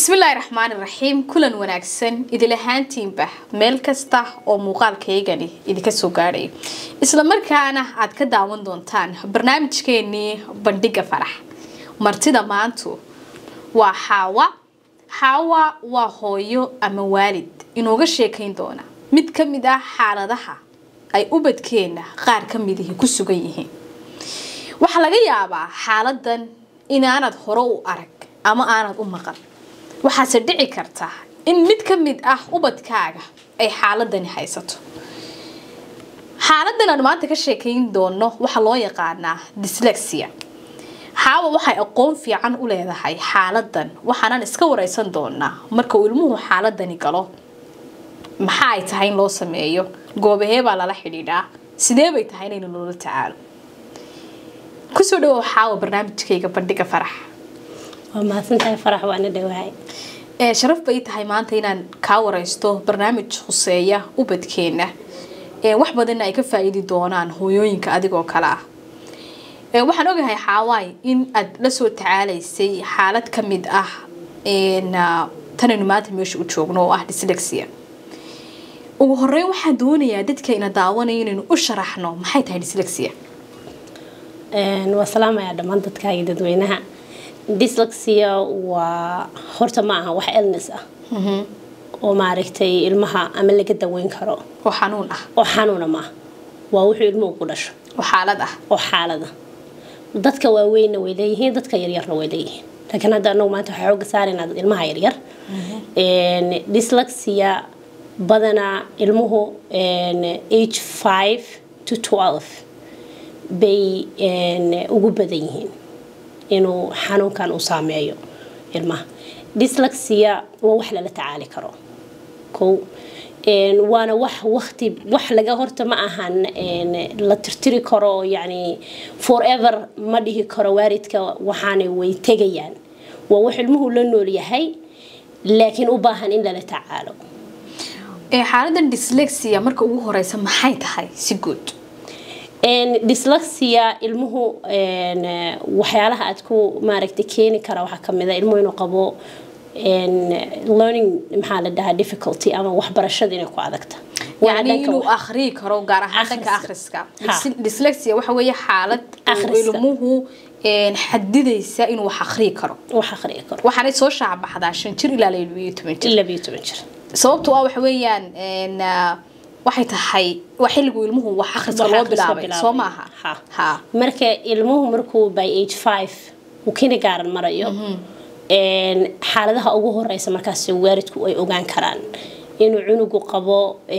bismillaahi raxmaani raxiim kulan wanaagsan idil ahaantiinba meel kasta oo muuqaalkaygani idinka soo gaadhay isla markaana aad ka daawan doontaan barnaamijkeenii bandhiga farax martida maantu waa xaawa xaawa waa hooyo ama waalid inooga sheekayn doona mid ka mid ah xaaladaha ay ubadkeenna qaar ka midihi ku sugan yihiin waxaa laga yaabaa xaaladan inaanad hore u arag ama aanad u maqan waxaase dhici karta in mid ka mid ah ubadkaaga ay xaaladani haysato xaaladan aan maanta ka sheekayn doono waxaa loo yaqaanaa dyslexia xaawa waxay aqoon fiican u leedahay xaaladan waxaanan iska wareysan doonaa marka uu ilmuhu xaaladani galo maxaa ay tahay in loo sameeyo goobahee baa lala xidhiidhaa sidee bay tahay inaynu loola tacaalo kusoo dhawow xaawa barnaamijkayga bandhiga farax waa mahadsantahay farax waana dhawahay ee sharaf bay tahay maanta inaan kaa wareysto barnaamij khuseeya ubadkeena ee wax badanna ay ka faa-iidi doonaan hooyooyinka adigoo kale ah ee waxaan ogahay xaawaay in aad la soo tacaalaysay xaalad ka mid ah tanaynu maanta meesha u joogno oo ah dyslexia ugu horeyn waxaan doonayaa dadka ina daawanaya inaynu u sharaxno maxay tahay dyslexia waa salaamayaa dhammaan dadkaaga dadweynaha dyslexia waa horta ma aha wax illness ah oo maaragtay ilmaha ama laga daweyn karo oo xanuun ah oo xanuuna maaha waa wuxuu ilmuhu ku dhasho oo xaalad ah oo xaalada dadka waaweynna way leeyihiin dadka yaryarna way leeyihiin laakiin hadda anagu maanta waxaa xooga saaraynaa ilmaha yaryar dyslexia badanaa ilmuhu age five to twelve bay ugu badan yihiin inuu xanuunkan uu saameeyo ilmaha dyslexia waa wax lala tacaali karo kow waana wax waqti wax laga horta ma ahan la tirtiri karo yani forever ma dhihi karo waalidka waxaana way tegayaan waa wax ilmuhu la nool yahay laakiin u baahan in lala tacaalo xaaladan dyslexia marka ugu horeysa maxay tahay si guud dyslexia ilmuhu waxyaalaha aad ku maaragtay keeni kara waxaa kamid a ilmuhu inuu qabo learning maxaa la dhahaa difficulty ama waxbarashada inay ku adagta yani inuu akhriyi karo gaar ahaan dhanka akhriska dyslexia waxa weeye xaalad ilmuhu xadidaysa inuu wax akhriyi karo wax akhriyi karo waxaanay soo shaabaxdaa shan jir ilaa labiyo toban jir labiyo toban jir sababtu ah waxa weeyaan waxay tahay waa xilligu ilmuhu wax akhriska loo bilaabay soo maaha ha marka ilmuhu markuu by age five uu kindergarten marayo xaaladaha ugu horeysa markaas waalidku ay ogaan karaan inuu cunugu qabo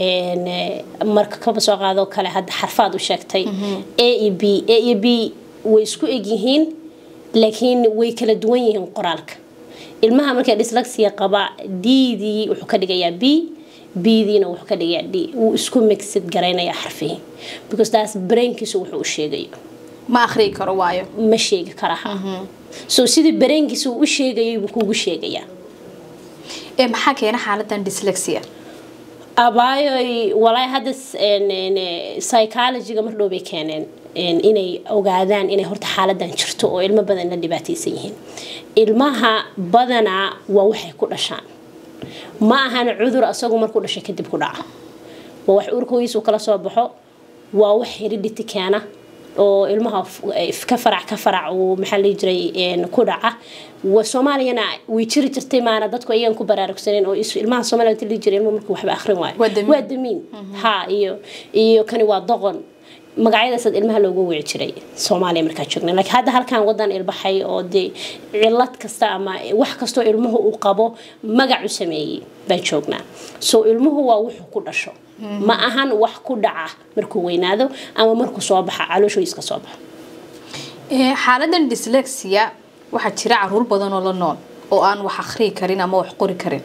marka kaba soo qaadoo kale hadda xarfaad u sheegtay a e b a e b way isku egyihiin laakiin way kala duwan yihiin qoraalka ilmaha marka dyslexia qaba ddii wuxuu ka dhigayaa b bdiina wuxuu ka dhigayaa d wuu isku mixid garaynayaa xarfihii because taas brainkiisu wuxuu u sheegayo ma akhriyi karo waayo ma sheegi karaha so sidii brainkiisu uu u sheegayay buu kuugu sheegayaa ee maxaa keena xaaladan dyslexia abaayoy walaahi hadda psychologyga mar dhow bay keeneen inay ogaadaan inay horta xaaladan jirto oo ilmo badan la dhibaataysan yihiin ilmaha badanaa waa waxay ku dhashaan ma ahan cudur asagu markuu dhashay kadib ku dhaca waa wax urkoogiisu kala soo baxo waa wax heredity keena oo ilmaha ka farac ka farac uu maxaa la jiray ku dhaca soomaaliyana way jiri jirtay maana dadku ayagan ku baraarugsaneen oo ilmaha soomaaliya inta la jiray ilmuhu markuu waxba akhrin waayo waa damiin ha iyo iyo kani waa doqon magacyadaasaad ilmaha loogu wici jiray soomaaliya markaa joogna laakiin hadda halkan wadan ilbaxay oo dee cilad kasta ama wax kastoo ilmuhu uu qabo magac u sameeyey baan joognaa so ilmuhu waa wuxuu ku dhasho ma ahan wax ku dhaca markuu weynaado ama markuu soo baxa calooshooyiska soo baxo xaaladan dyslexia waxaa jira caruur badan oo la nool oo aan wax akhriyi karin ama wax qori karin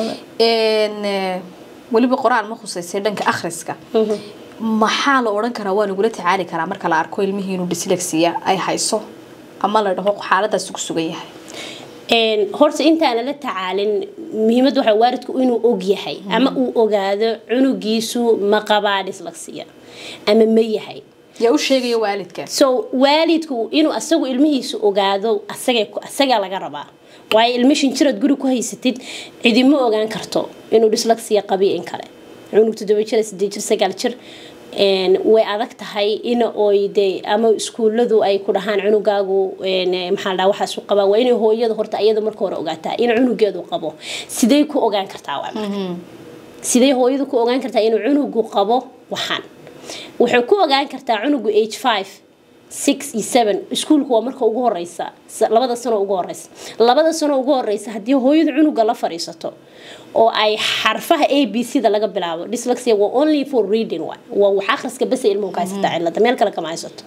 weliba qoraal ma khuseysay dhanka akhriska maxaa la odhan karaa waa lagula tacaali karaa marka la arko ilmihii inuu dyslexia ay hayso ama la dhaho xaaladaas ku sugan yahay horta intaana la tacaalin muhiimad waxa waalidku inuu og yahay ama uu ogaado cunugiisu ma qabaa dyslexia ama ma yahay yaa u sheegaya waalidka so waalidku inuu asagu ilmihiisu ogaado asagaa laga rabaa waayo ilmishin jiraad guri ku haysatid cidima ogaan karto inuu dyslexia qabiyo in kale cunug toddoba jir sideed jir sagaal jir way adag tahay in oy de ama iskuuladu ay ku dhahaan cunugaagu maxaa dhaa waxaas u qabaa waa inay hooyada horta iyada marka hore ogaataa in cunugeedu qabo sidee ku ogaan kartaa waa sidee hooyadu ku ogaan kartaa inuu cunugu qabo waxaan waxay ku ogaan kartaa cunugu age five six iyo seven iskuulku waa marka ugu horeysa labada sano ugu horeysa labada sano ugu horeysa haddii hooyadu cunuga la fadhiisato oo ay xarfaha a b c da laga bilaabo dyslexia waa only for reading waa waa wax akhriska basa ilmuhu ka haysataa cilada meel kale kama haysato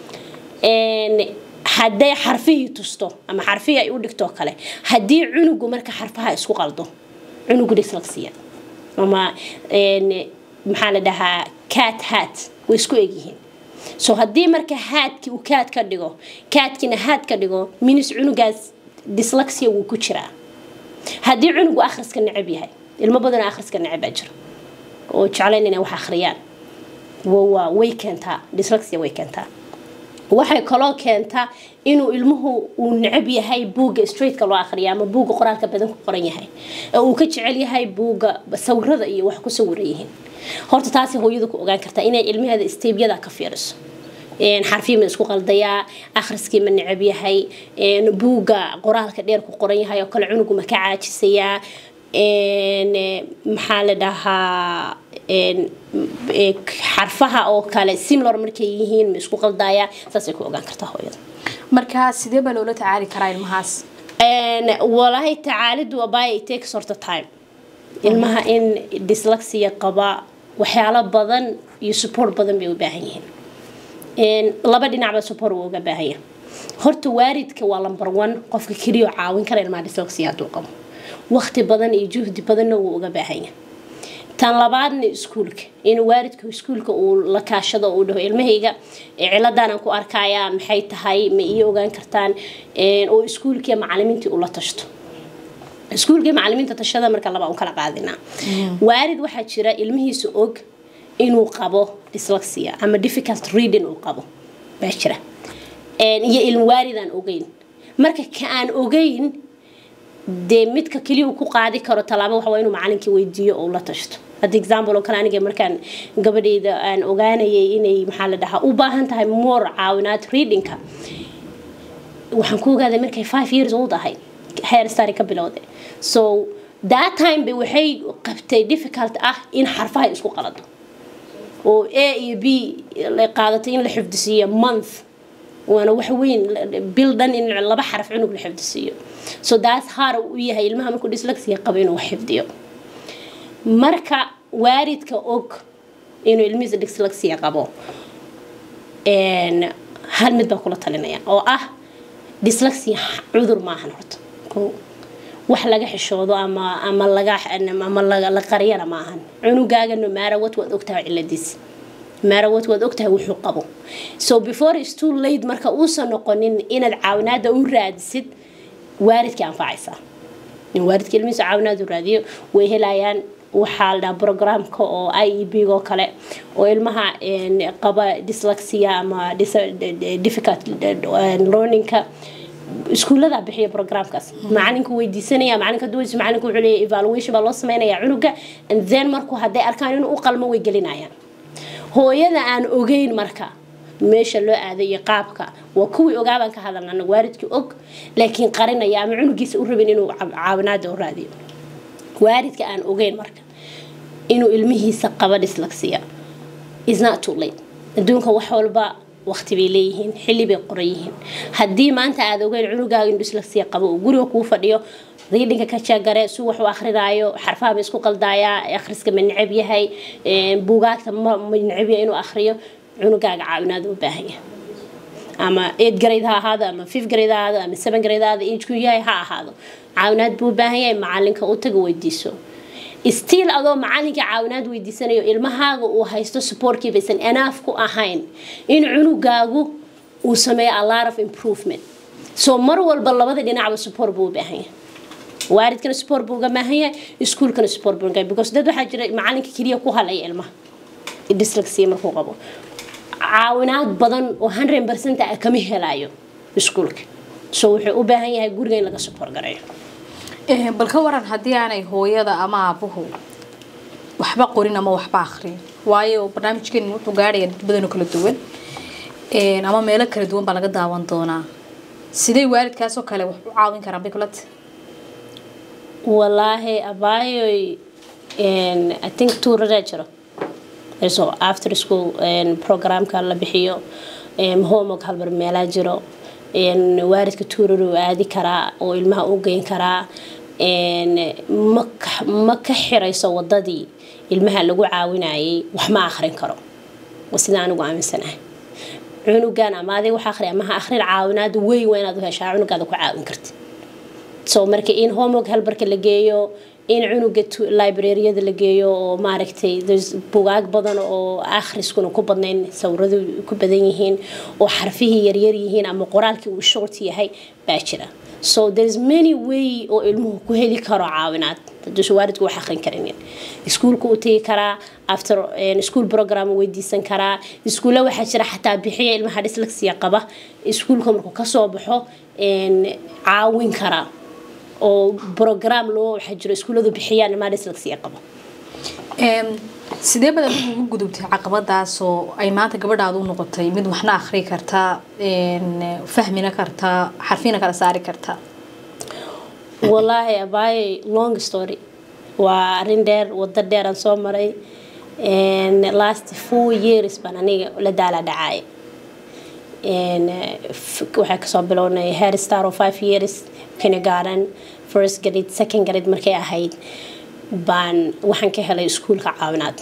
hadday xarfihii tusto ama xarfihii ay u dhigto kale haddii cunugu marka xarfaha isku qaldo cunugu dyslexia ama maxaa la dhahaa cat hat way isku egyihiin so haddii marka haadkii uu kaad ka dhigo kaadkiina haad ka dhigo minis cunugaas dyslexia wuu ku jiraa haddii cunugu akhriska necab yahay ilmo badanoo akhriska necab baa jira oo jeclayn inay wax akhriyaan waa way keentaa dyslexia way keentaa waxay kaloo keentaa inuu ilmuhu uu necab yahay buugga straightka loo akhriya ama buugga qoraalka badan ku qoran yahay oo uu ka jecel yahay buugga sawirada iyo wax ku sawiran yihiin horta taasi hooyadu ku ogaan kartaa inay ilmaheeda steebyada ka fiiriso xarfii ma isku qaldayaa akhriskii ma necab yahay buugga qoraalka dheer ku qoran yahay oo kale cunugu ma ka caajisayaa maxaa la dhahaa xarfaha oo kale simlor markay yihiin ma isku qaldayaa saasay ku ogaan kartaa hooyada marka sidee baa loola tacaali karaa ilmahaas walaahi tacaalidu abay takes horta time ilmaha in dyslexia qaba waxyaalo badan iyo support badan bay u baahan yihiin laba dhinacba support wuu uga baahan yahay horta waalidka waa number one qofka keliya caawin kara ilmaha dyslexia hadduu qabo waqti badan iyo juhdi badanna wuu uga baahan yahay tan labaadna iskuulka in waalidka iskuulka uu la kaashado uu dhaho ilmahayga ciladaanan ku arkayaa maxay tahay ma ii ogaan kartaan oo iskuulkii macalimiintii ula tashto iskuulkii macalimiinta tashada marka laba u kala qaadinaa waalid waxaa jira ilmihiisa og inuu qabo dyslexia ama difficult reading uu qabo baa jira iyo ilm waalid aan ogeyn marka ka aan ogeyn dee midka keliya uu ku qaadi karo tallaabo waxa waa inuu macalinkii weydiiyo oo la tashto hadda example oo kale aniga markaan gabadhayda aan ogaanayay inay maxaa la dhahaa u baahan tahay more caawinaad readingka waxaan ku ogaaday markay five years old ahayd hair stary ka bilowday so that time bay waxay qabtay difficult ah in xarfaha isku qalado oo a iyo b la qaadatay in la xifdisiiyo month waana wax weyn bil dhan in laba xaraf cunug la xifdisiiyo so that's hard u yahay ilmaha markuu dyslexia qabo inuu wax xifdiyo marka waalidka og inuu ilmihiisa dyslexia qabo hal mid baa kula talinaya oo ah dyslexia cudur maahan horta wax laga xishoodo ama ama laga ama la qariyana maahan cunugaaga no matter what waad ogtahay ciladiisa maarawad waad ogtahay wuxuu qabo so before is too late marka uusan noqonin inaad caawinaada u raadisid waalidkii anfacaysaa in waalidka ilmihiisa caawinaad u raadiyo way helayaan waxaa la dhaha programka oo i e b oo kale oo ilmaha qaba dyslexia ama difficult learningka iskuullada bixiya programkaas macalinka weydiisanaya macalinka duwaysa macalinka wuxuu leeyahay evaluation baa loo sameynaya cunuga and then markuu hadday arkaan inuu u qalmo way gelinayaan hooyada aan ogeyn marka meesha loo aaday iyo qaabka waa kuwii ogaabaan ka hadalna waalidkii og laakiin qarinaya ama cunugiisa u rabin inuu caawinaada u raadiyo waalidka aan ogeyn marka inuu ilmihiisa qaba dyslexia is not too late adduunka wax walba waqti bay leeyihiin xilli bay qoran yihiin haddii maanta aad ogeyn cunugaaga in dyslexia qabo uu guriga kuu fadhiyo readinga ka jaagare si wax u akrinaayo xarfaha ma isku qaldaayaa akhriska ma necab yahay buugaagta ma necab yahay inuu akhriyo cunugaaga caawinaad u baahan yahay ama eight grade ha ahaado ama fifth grade ha ahaado ama seven grade ha ahaado age ku yahay ha ahaado caawinaad buu u baahan yahay macalinka u taga weydiiso stiil adoo macalinka caawinaad weydiisanayo ilmahaaga uu haysto supportkii baysan enough ku ahayn in cunugaagu uu sameeyo a lot of improvement so mar walba labada dhinacba support buu u baahan yahay waalidkana support buu uga baahan yahay iskuulkana support buu uga because dad waxaa jira macalinka keliya ku halaya ilmaha dyslexia markuu qabo caawinaad badan oo hundred percent ah kama helayo iskuulka so wuxuu u baahan yahay guriga in laga support gareeyo Eh, bal ka waran haddii aanay hooyada ama aabuhu waxba qorin ama waxba akhriyin waayo barnaamijkeeni wuxuu gaadhaya dad badan oo kala duwan Eh, ama meelo kala duwan baa laga daawan doonaa sidee waalidkaas oo kale wax u caawin karaan bay kula tahay walaahi abaayoy n i think tuuradaa jiro so after school n programka la bixiyo n homework halbar meelaa jiro n waalidka tuuraruu aadi karaa oo ilmaha u geyn karaa n ma ka- ma ka xirayso wadadii ilmaha lagu caawinayay wax ma akhrin karo waa sida anigu aaminsanahay cunugan ama adig wax akhri ama ha akhrin caawinaad weyn waa inaad u heshaa cunugaada ku caawin karti so marka in homework halbarka la geeyo in cunuga tu- libraryada la geeyo oo maaragtay there's bugaag badan oo akhriskuna ku badnayn sawiradu ku badan yihiin oo xarfihii yaryar yihiin ama qoraalkii uu short yahay baa jira so there's many way oo ilmuhu ku heli karo caawinaad haduusan waalidku wax akhrin karinin iskuulka u tegi karaa after eh, school program uu weydiisan karaa iskuulla waxaa jira xataa bixiya ilmaha dyslexia qaba iskuulka markuu kasoo baxo en, caawin karaa oo program loo waxaa jiro iskuulladu bixiyaan ilmaha dyslexia qaba Em, sidee baad adigu ugu gudubtay caqabadaas oo ay maanta gabadhaadu u noqotay mid waxna akhri karta en, fahmina karta xarfina kala saari karta wallaahi abaaye long story waa arrin dheer wado dheer aan soo maray And last four years baan aniga la daala dhacay And, eh, f- waxaa kasoo bilownay head star oo five years kindergarten first grade second grade markay ahayd baan waxaan ka helay iskuulka caawinaad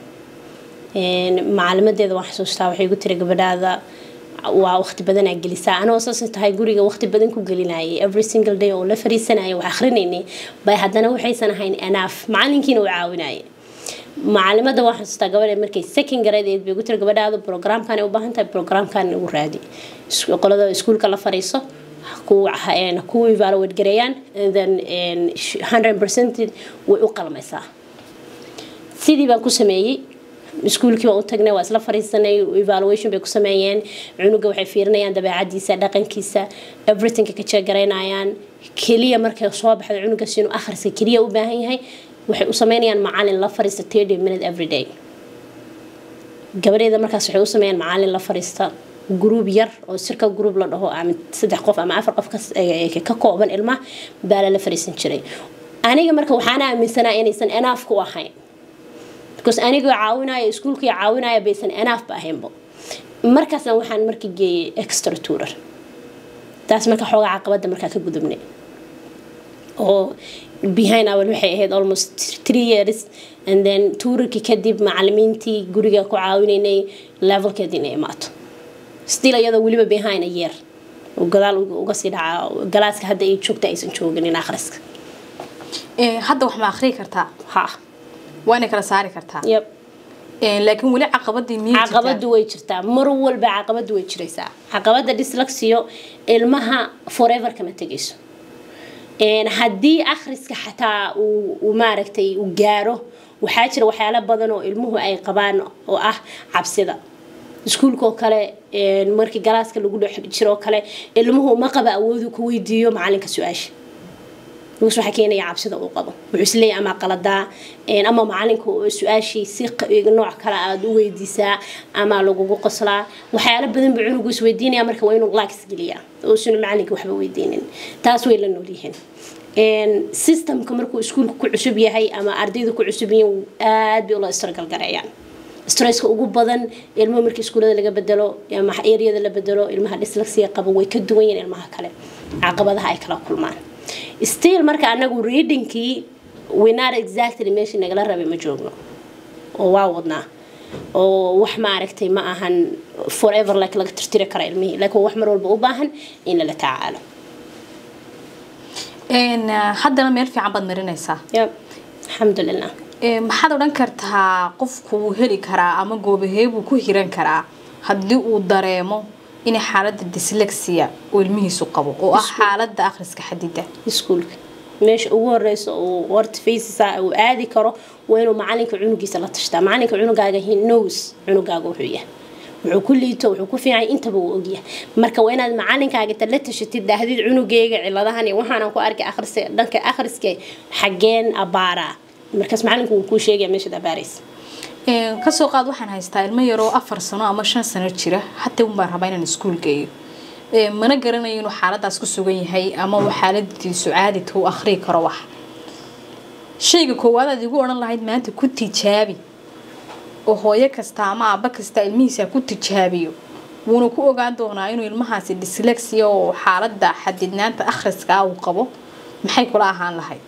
And macalimadeeda waan xasuustaa waxay igu tiri gabadhaada waa waqti badanaa gelisaa anoo saas tahay guriga waqti badan ku gelinayay every single day oo la fariisanayay wax akrinaynay bay haddana waxaysan ahayn anaaf macalinkiina uu caawinayay macalimada waan xasuustaa gabadha markay second grade bay igu tiri gabadhaada programkan ay u baahan tahay programkan ugu raadi Is- qolada iskuulka la fariiso ku ku evaluate gareeyaan and then and 100% way u qalmaysaa sidii baan ku sameeyey iskuulkii waan u tagnay waa isla fariisanay evaluation bay ku sameeyeen cunuga waxay fiirinayaan dabeecadiisa dhaqankiisa everythingka ka jeegaraynayaan keliya markay soo baxdo cunugaas inuu akhriska keliya u baahan yahay waxay u sameynayaan macalin la fariista 30 minute every day gabadheeda markaas waxay u sameeyaan macalin la fariista group yar oo sirka group la dhaho ama saddex qof ama afar qof kas- ee- ee ka kooban ilmaha baa lala fariisan jiray aniga marka waxaan aaminsanaa inaysan enough ku ahayn because anigoo caawinaya iskuulkii caawinaya baysan enough ba ahaynbo markaasna waxaan marka geeyay extra tuurar taas marka xoogaa caqabada markaa ka gudubnay oo behind our waxay ahayd almost three years and then tuurarkii kadib macalimiintii guriga ku caawinaynay levelkeed inay imaato still iyadoo weliba behind a year oo gadaal uga- uga sii dhacaa galaaska hadda ay joogta aysan jooginin akhriska Eh, hadda wax ma akhri kartaa ha waa inay kala saari kartaa yep Eh, laakiin weli caqabadii miyay jirtaa? caqabadu way jirtaa mar walba caqabadu way jiraysaa caqabada dyslexio ilmaha forever kama tegayso Een, haddii akhriska xataa uu uu maaragtay uu gaaro waxaa jira waxyaalo badan oo ilmuhu ay qabaan oo ah cabsida iskuulkaoo kale een, markii galaaska lagu dhex jiro oo kale ilmuhu ma qaba awoodu ku weydiiyo macalinka su-aasha nuus waxaa keenaya cabsida uu qabo wuxuu isleeyahay ama qaladaa een, ama macalinka oo su-aashii si q- nooc kale aada u weydiisaa ama lagugu qoslaa waxyaalo badan buu cunugu isweydiinaya marka waa inuu laaks geliyaa uusan macalinka waxba weydiinin taas way la noolyihiin Een, systemka markuu iskuulka ku cusub yahay ama ardayda ku cusub yihiin aad bay ula istargalgareeyaan stresska ugu badan ilmo markii iskuulada laga bedelo ama eryada la bedelo ilmaha dyslexia qaba way ka duwan yihiin ilmaha kale caqabadaha ay kala kulmaan still marka anagu readingkii we not exactly meeshii nagala rabay ma joogno oo waa wadnaa oo wax ma aragtay ma ahan forever like laga tirtiri kara ilmihii laakiin waa wax mar walba u baahan in lala tacaalo Een, eh, haddana meel fiican baad marinaysaa yep alxamdulilah Eh, maxaad odhan kartaa qofku wuu heli karaa ama goobaheebuu ku hiran karaa haddii uu dareemo inay xaaladda dyslexia uu ilmihiisu qabo oo ah xaaladda akhriska xadida iskuulka meesha ugu horeysa uu horta faysisa uu aadi karo waa inuu macalinka cunugiisa la tashtaa macalinka cunugaaga he knows cunugaaga wuxuu yahay wuxuu ku liito wuxuu ku fiican intaba uu ogyahay marka waa inaad macalinkaaga inta la tashatid dahdid cunugeyga ciladahan iyo waxaanan ku arkay akhris dhanka akhriska xageen abaaraa markaas macalinku wuu kuu sheegaya meeshaad abaaraysa kasoo qaad waxaan haystaa ilmo yaroo afar sano ama shan sano jira hataa un baan rabaa inaan iskuul geeyo mana garanayo inuu xaaladaas ku sugan yahay ama uu xaaladiisu caadita u akhrii karo wax shayga koowaad aad igu odhan lahayd maanta ku tijaabi oo hooyo kasta ama aaba kasta ilmihiisa ku tijaabiyo wuuna ku ogaan doonaa inuu ilmahaasi dyslexia oo xaalada xadidnaanta akhriska uu qabo maxay kula ahaan lahayd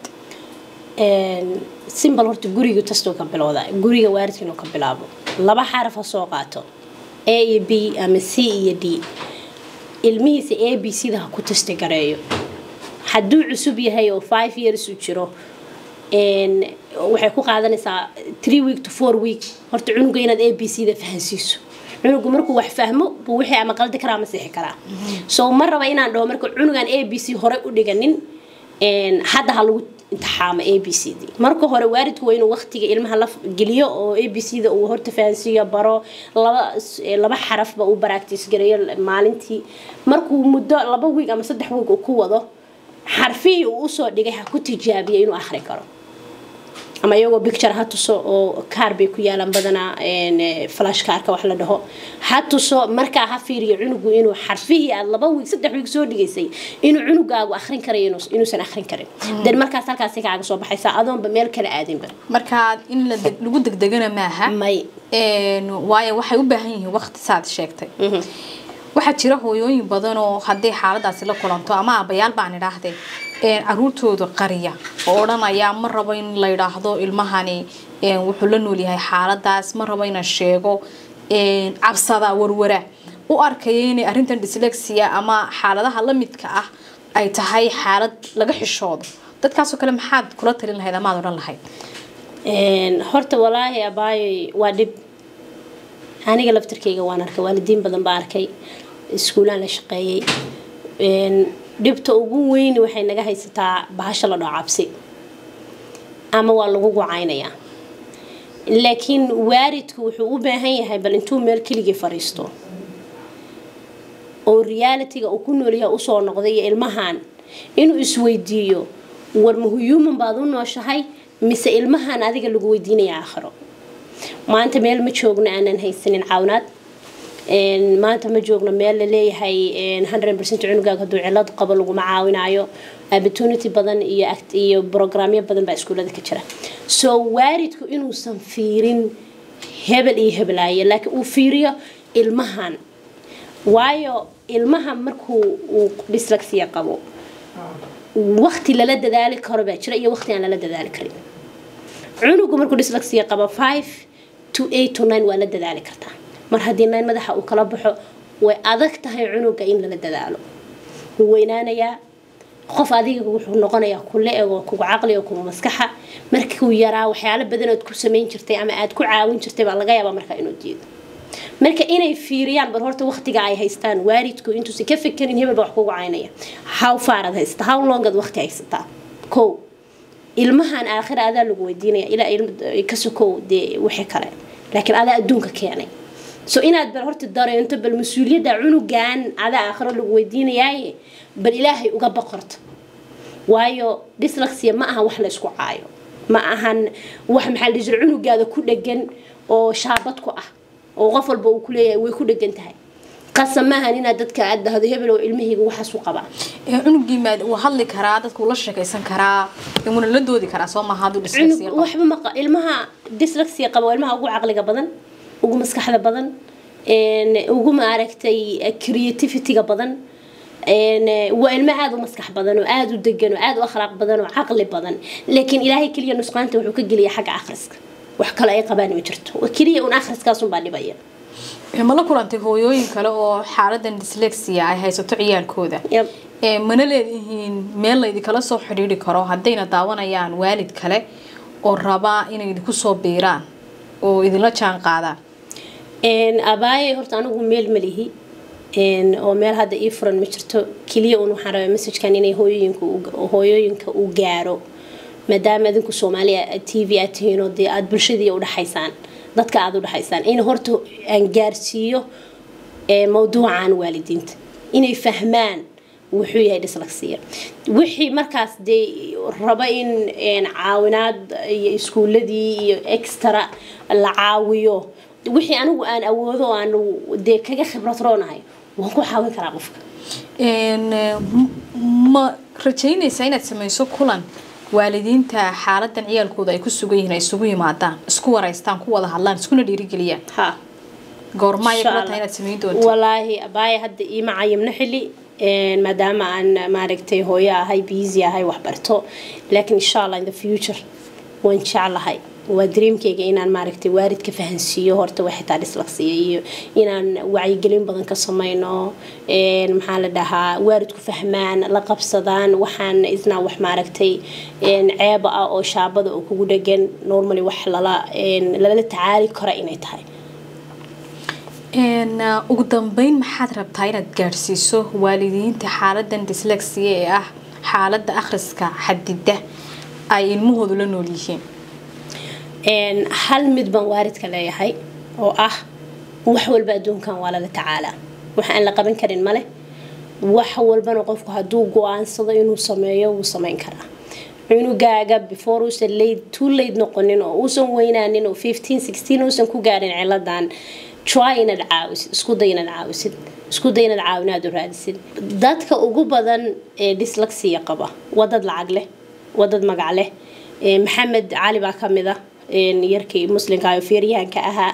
simbal horta guriga tastoo ka bilowda guriga waalidka inuu ka bilaabo laba xaraf ha soo qaato a iyo b ama c iyo d ilmihiisa a b c da ha ku tasti gareeyo hadduu cusub yahay oo five years u jiro waxay ku qaadanaysaa three week to four week horta cunuga inaad a b c da fahansiiso cunugu markuu wax fahmo buu wixii ama qaldi karaa ama sixi karaa so ma raba inaan dhaho marka cunugan a b c hore u dhiganin hadda ha lagu imtixaamo a b c d marka hore waalidku waa inuu waqtiga ilmaha la geliyo oo a b c da uu horta fahansiiyo baro laba laba xarafba uu baraagtiis gareeyo maalintii markuu muddo laba wiig ama saddex wiig uu ku wado xarfihii uu usoo dhigay ha ku tijaabiyo inuu akhri karo ama iyagoo bicture ha tuso oo kaar bay ku yaalaan badanaa flash kaarka wax la dhaho ha tuso markaa ha fiiriyo cunugu inuu xarfihii aad laba wiig saddex wiig soo dhigaysay inuu cunugaagu akhrin karayo inuusan akhrin karin den markaas halkaasi kaaga soo baxaysaa adoonba meel kale aadinba markaa in lagu degdegana maaha may waayo waxay u baahan yihiin waqti saad sheegtay waxaa jira hooyooyin badan oo haddii xaaladaasi la kulanto ama abayaal baan idhaahdee caruurtooda qariya oo odhanaya ma rabo in la yidhaahdo ilmahani wuxuu la noolyahay xaaladaas ma rabo inaan sheego cabsada warwara u arkaya inay arrintan dyslexia ama xaaladaha la midka ah ay tahay xaalad laga xishoodo dadkaasoo kale maxaad kula talin lahayd amaad odhan lahayd horta walaahi abaayoy waa dhib aniga laftarkeyga waan arkay waalidiin badan baa arkay iskuulaan la shaqeeyey dhibta ugu weyn waxay naga haysataa bahasha la dhao cabsi ama waa lagu gucaynayaa laakiin waalidku wuxuu u baahan yahay bal intuu meel keligii fadhiisto oo realitiga uu ku noolyahay usoo noqday iyo ilmahan inuu isweydiiyo war mahuman baad u nooshahay mise ilmahan adiga lagu weydiinaya aakhiro maanta meel ma joogno aanan haysanin caawinaad maanta ma joogno meel laleeyahay cunugaag haduu cilad qabo laguma caawinayo opportunity badan iyo iyo brograamyo badan baa iskuulada ka jira so waalidku inuusan fiirin hebel iyo hebelaayo laakiin uu fiiriyo ilmahan waayo ilmaha markuu uu dyslexia qabo waqti lala dadaali karo baa jira iyo waqti aan lala dadaali karin cunugu markuu dyslexia qabo five to eight to nine waa la dadaali kartaa mar haddii nine madaxa uu kala baxo way adag tahay cunuga in lala dadaalo wuu weynaanayaa qof adiga wuxuu noqonayaa kula ego kugu caqli oo kugu maskaxa markuu yaraa waxyaalo badan ood ku samayn jirtay ama aad ku caawin jirtay baa laga yaabaa markaa inuu diido marka inay fiiriyaan bal horta waqtiga ay haystaan waalidku intuusan ka fekerin hebel baa wax kugu caynaya how faarad haysataa how longad waqti haysataa kow ilmahan aakhira adaa lagu weydiinaya ilaa ka sokow dee wixii kale laakiin adaa adduunka keenay so inaad bal horta dareento bal mas-uuliyadda cunugan adaa aakhiro lagu weydiinayaaye bal ilaahay uga boqorto waayo dyslexia ma aha wax la isku caayo ma ahan wax maxaa la jira cunugaada ku dhegan oo shaabad ku ah oo qof walba uu kuleeyahay way ku dhegan tahay qasab maahan inaad dadka aad dhahdo hebel oo ilmahayga waxaas u qabaa cunugii maad uu hadli karaa dadka uu la sheekaysan karaa imuna la doodi karaa soo maaha hadduu dyslexia qabo waxba ma ilmaha dyslexia qaba waa ilmaha ugu caqliga badan ugu maskaxda badan ugu maaragtay creativityga badan waa ilmo aada u maskax badan oo aada u degan oo aada u akhlaaq badan oo caqli badan laakiin ilaahay keliya nusqaanta wuxuu ka geliya xagga akhriska wax kale ay qabaan ma jirto keliya un akhriskaasunbaa dhibaya ma la kulantay hooyooyin kale oo xaaladan dyslexia ay haysato ciyaalkooda mana leedihiin meel laydinkala soo xidhiidhi karo haddayna daawanayaan waalid kale oo rabaa inay idinku soo biiraan oo idinla jaan qaadaan abaaye horta anigu meel malihi oo meel hadda ii furan ma jirto keliya un waxaan rabaa messajkan inay hooyooyinka hooyooyinka uu gaaro maadaama adinku soomaaliya t v aad tihiin oo dee aada bulshadii udhexaysaan dadka aada u dhexaysaan in horta aan gaarsiiyo mawduucan waalidiinta inay fahmaan wuxuu yahay dyslexia wixii markaas dee raba in caawinaad iyo iskuuladii iyo extra la caawiyo wixii anigu aan awoodo oo aan dee kaga khibrad roonahay waan ku caawin karaa qofka ma rajaynaysaa inaad samayso kulan waalidiinta xaaladan ciyaalkooda ay ku sugan yihiin ay isugu yimaadaan isku waraystaan ku wada hadlaan iskuna dhiirigeliyaan ha goorma ay kula tahay inaad samayn doonto walaahi abaaya hadda iima cayimna xili maadaama aan maaragtay hooyo ahay busy ahay waxbarto laakiin insha allah in the future waan jeclahay waa dreamkayga inaan maaragtay waalidka fahansiiyo horta waxay taa dyslexia iyo inaan wacyigelin badan ka samayno maxaa la dhahaa waalidku fahmaan la qabsadaan waxaan isnaa wax maaragtay ceeba ah oo shaabada oo kugu dhegan normally wax lala lala tacaali kara inay tahay ugu dambeyn maxaad rabtaa inaad gaadhsiiso waalidiinta xaaladan dyslexia ee ah xaalada akhriska xadida ay ilmahoodu la nool yihiin hal mid baan waalidka leeyahay oo ah wax walba adduunkan waa lala tacaalaa wax aan la qaban karin male wax walbana qofku hadduu go-aansado inuu sameeyo wuu samayn karaa cunugaaga before uusan late too late noqonin oo uusan weynaanin oo fifteen sixteen uusan ku gaarin ciladan try inaad caawisid isku day inaad caawisid isku day inaad caawinaad u raadisid dadka ugu badan ee dyslexia qaba waa dad lacag leh waa dad magac leh maxamed cali baa ka mid a yarkii muslimka oo feeryahanka ahaa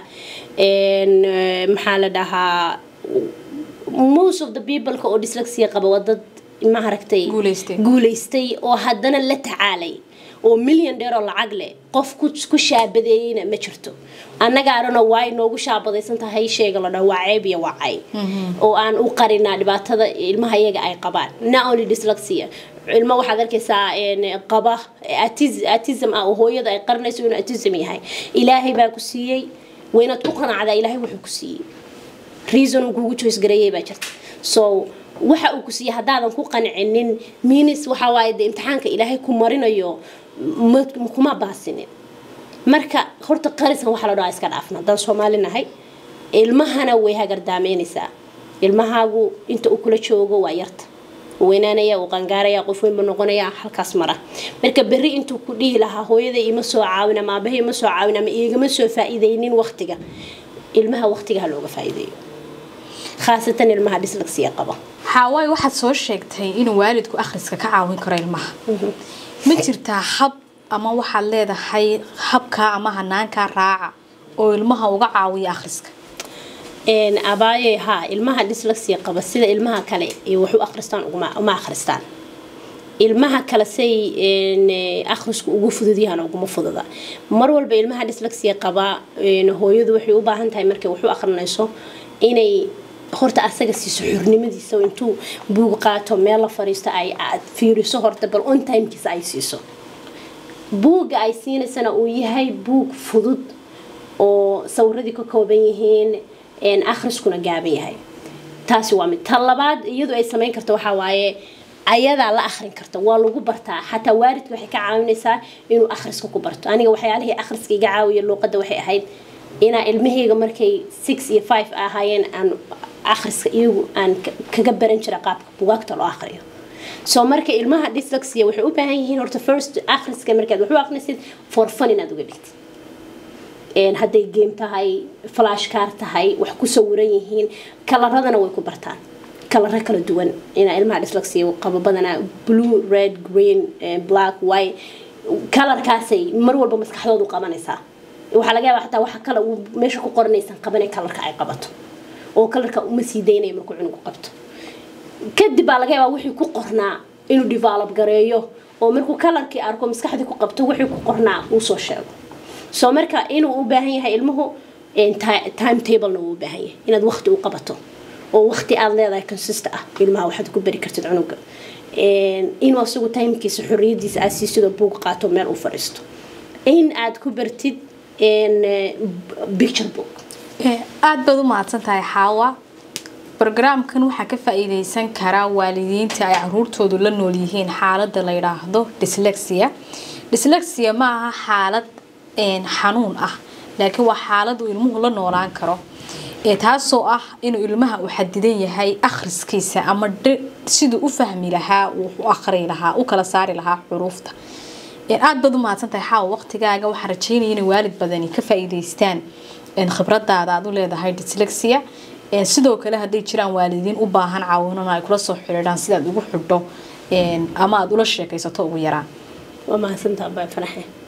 maxaa la dhahaa most of the people oo dyslexia qaba waa dad maaragtay guulaystay oo haddana la tacaalay oo milyan dheer oo lacag leh qof ku shaabadeeyeyna ma jirto annaga arano waa inoogu shaabadaysan tahay sheega la dhaho waa ceeb iyo waa cay oo aan u qarinaa dhibaatada ilmaha iyaga ay qabaan not only dyslexia ilmo waxaad arkaysaa qaba atism ah oo hooyada ay qarinayso inuu atism yahay ilaahay baa ku siiyey waynaad ku qanacdaa ilaahay wuxuu ku siiyey reason uu kugu choice gareeyay baa jirta so waxa uu ku siiyey haddaadan ku qancinin minis waxa waaye dee imtixaanka ilaahay ku marinayo kuma baasinin marka horta qarisan waxaa la dhahaa iska dhaafna haddaan soomaali nahay ilmahana way hagardaameynaysaa ilmahaagu inta uu kula joogo waa yarta weynaanaya uu qangaaraya qof weynba noqonaya halkaas mara marka berri intuu ku dhihi lahaa hooyaday ima soo caawin ama aabahay ima soo caawin ama igama soo faa'iidaynin waqtiga ilmaha waqtiga ha looga faa'iideeyo khaasatan ilmaha dyslexia qaba xaawaay waxaad soo sheegtay inuu waalidku akhriska ka caawin karo ilmaha ma jirtaa hab ama waxaad leedahay habkaa ama hanaankaa raaca oo ilmaha uga caawiya akhriska abaaye haa ilmaha dyslexia qaba sida ilmaha kale wax u akhristaan uma akhristaan ilmaha kale say akhrisku ugu fudud yahaan uguma fududa mar walba ilmaha dyslexia qaba hooyadu waxay u baahan tahay markay wax u akhrinayso inay horta asaga siiso xurnimadiisa intuu buug qaato meel la fariisto ay fiiriso horta bal on timekiisa ay siiso buugga ay siinaysana uu yahay buug fudud oo sawiradii ka kooban yihiin akhriskuna gaaban yahay taasi waa mid ta labaad iyadu ay samayn karto waxaa waaye ayadaa la akhrin karta waa lagu bartaa xataa waalidka waxay ka caawinaysaa inuu akhriska ku barto aniga waxyaalihii akhriska iga caawiya luuqadda waxay ahayd inaa ilmahayga markay six iyo five ahaayeen aan akhriska iyagu aan kaga baran jira qaabka bugaagta loo akhriyo soo marka ilmaha dyslexia waxay u baahan yihiin horta first akhriska markaad wax u akhrisid for fun inaad uga dhigtid hadday game tahay flash car tahay wax ku sawiran yihiin kalaradana way ku bartaan kalaro kala duwan inaa ilmaha dyslexia qabo badanaa blue red green black white kalarkaasay mar walba maskaxdoodu qabanaysaa waxaa laga yaabaa xataa waxa kale uu meesha ku qoranaysan qabanay kalarka ay qabato oo kalarka uma sii daynaya markuu cunugu qabto kadib baa laga yaabaa wixii ku qornaa inuu develop gareeyo oo markuu kalarkii arko maskaxdii ku qabto wixii ku qornaa uu soo sheego soo marka inuu u baahan yahay ilmuhu time tablena uu u baahan yahay inaad waqti u qabato oo waqti aad leedahay consist ah ilmaha waxaad ku bari kartid cunuga inuu asagu timekiisa xorriyadiisa aad siisidoo buug qaato meel uu fadhiisto in aad ku bartid picture book aada baad u mahadsan tahay xaawa brogaraamkan waxaa ka faa-iideysan karaa waalidiinta ay caruurtoodu la nool yihiin xaalada la yidhaahdo dyslexia dyslexia ma aha xaalad xanuun ah laakiin waa xaalad uu ilmuhu la noolaan karo ee taasoo ah inuu ilmaha uu xadidan yahay akhriskiisa ama siduu u fahmi lahaa uu u akhri lahaa u kala saari lahaa xuruufta aada baad u mahadsantahay xaawa waqtigaaga waxaan rajeynaya inay waalid badani ka faa-iideystaan khibradaada aad u leedahay dyslexia sidoo kale hadday jiraan waalidiin u baahan caawinana ay kula soo xidhiidhaan sidaad ugu xidho ama aada ula sheekaysato ugu yaraan waa mahadsantaa baa faraxe